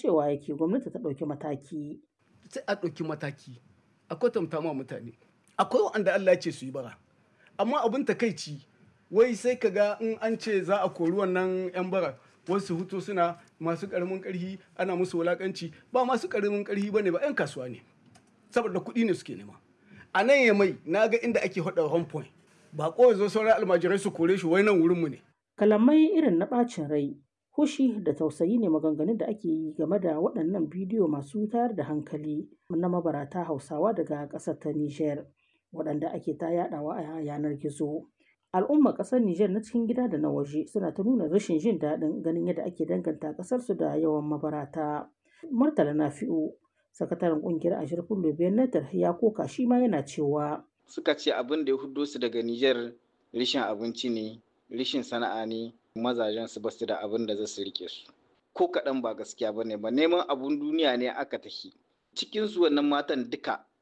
cewa yake gwamnati ta ɗauki mataki. sai a ɗauki mataki a kwatanta ma mutane akwai wanda Allah ya ce su yi bara amma abin takaici wai sai ka ga in an ce za a kori wannan 'yan bara wasu hutu suna masu ƙaramin ƙarfi ana musu wulaƙanci ba masu ƙaramin ƙarfi ba ne ba 'yan kasuwa ne saboda kuɗi ne suke nema a nan ya mai na ga inda ake haɗa home point ba ko zo sauran almajirai su kore shi wai nan wurinmu ne Kalamai irin na ɓacin rai, hushi da tausayi ne maganganun da ake yi game da waɗannan bidiyo masu tayar da hankali na mabarata Hausawa daga ƙasar ta Nijar, waɗanda ake ta yaɗawa a yanar gizo. Al'ummar ƙasar Nijar na cikin gida da na waje suna ta nuna rashin jin daɗin ganin yadda ake danganta ƙasarsu da yawan mabarata. Murtala Nafi'u, sakataren ƙungiyar Ashirfin Lobiyan Natar ya koka shi ma yana cewa. Suka ce abin da ya hudo su daga Nijar rishin abinci ne, rishin sana'a ne, mazajen su basu da abin da za su rike su. Ko kaɗan ba gaskiya ba ne ba neman abun duniya ne aka tafi. Cikin su wannan matan duka